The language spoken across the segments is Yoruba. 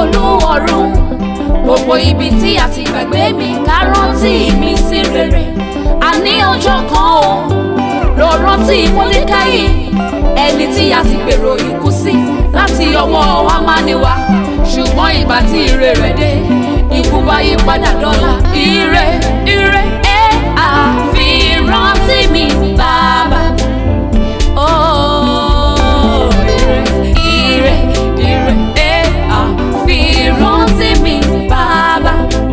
olúwọ̀run gbogbo ibi tí a ti gbàgbé mi ká rántí mi sí rere àní ọjọ́ kan o lọ rántí mọ́lẹ́káyì ẹni tí a ti gbèrò ikú sí láti ọwọ́ amániwa ṣùgbọ́n ìgbà tí ire rẹ̀ dé ikú bá yí padà dọ́là ire ire ẹ àfi rántí mi bàbá. Oh, ire ire ire ẹ àfi rántí mi bàbá.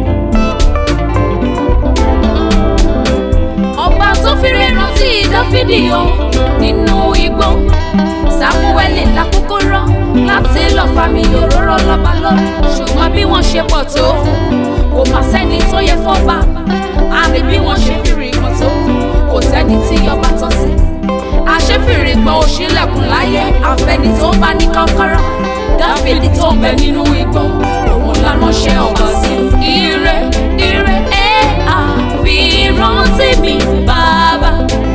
ọba tó fẹ́rẹ̀ rántí dáfídì o nínú igbó sámúẹ́lì lákòókò rán láti lọ́ọ́ fàmì òróró lọ́ba lórí ṣùgbọ́n bí wọ́n ṣe pọ̀ tó kò má sẹ́ni tó yẹ fọ́ba àmì bí wọ́n ṣe fìrì kan tó kò sẹ́ni tí ọba tọ́ sí àṣefìrì gbọ́ òṣìlẹ̀kùn láyé àfẹ́ni tó bá ní kọ́kọ́rọ́ dáfídì tó ń bẹ nínú igbó òun la ránṣẹ́ ọba sí ire ire ẹ àfi rántí mi bàbá.